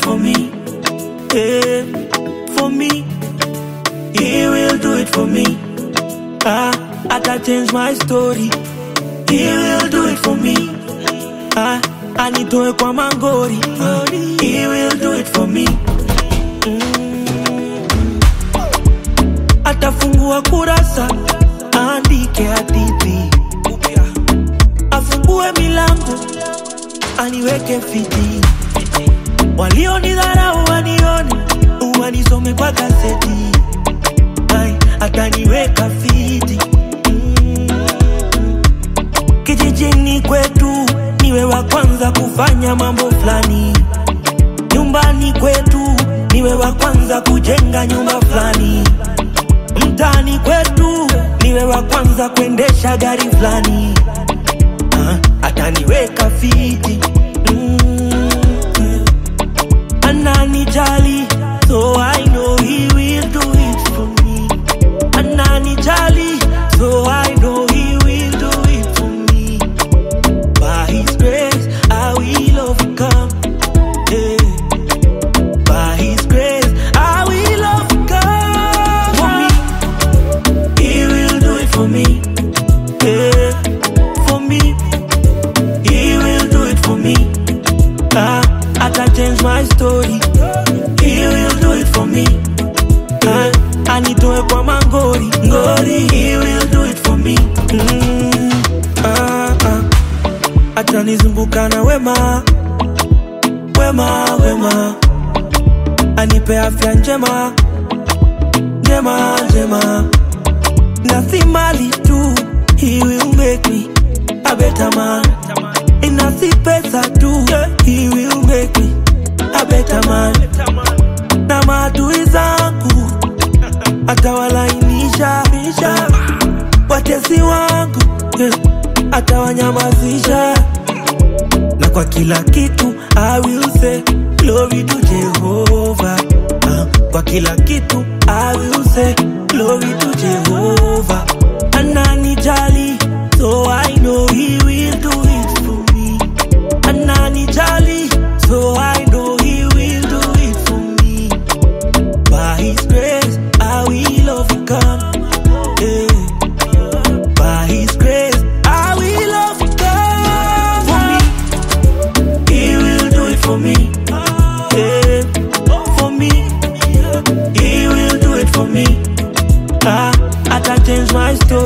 for me. Yeah, for me. He will do it for me. Ah, ata change my story. He will do it for me. Ah, anitoe kwa mangori. Ah, he will do it for me. Atafungua kurasa, aandike hadithi, afungue milango, aniweke fiti. Walionidharau wanione, wanisome kwa gazeti, Ai, ataniweka fiti. Mm. Kijijini kwetu niwe wa kwanza kufanya mambo fulani, nyumbani kwetu niwe wa kwanza kujenga nyumba fulani, mtaani kwetu niwe wa kwanza kuendesha gari fulani. Ah, ataniweka fiti mm. Ananijali, so I know he will do it for me. Ananijali, so I know he will do it for me. By his grace, I will overcome. Yeah. By his grace, I will overcome. For me, he will do it for me. Yeah. For me, he will do it for me. Ah, I can change my story. He will do it for me. Ah, anitoe kwa mangori, ngori. He will do it for me. Mm, ah, ah. Atanizunguka na wema, wema, wema. Anipe afya njema, njema, njema. Na si mali tu, he will make me a better man. Ina si pesa tu, he will make me a better man. Na maadui zangu atawalainisha, watesi wangu yeah, atawanyamazisha, na kwa kila kitu I will say glory to Jehovah. Ah, kwa kila kitu I will say glory to Jehovah. Ananijali, so I know he will do it for me. Ananijali, so I know he will do it for me. By his grace, I will overcome. Yeah. By his grace, I will overcome. For me, he will do it for me. Yeah. For me, he will do it for me. Ah, I can change my story.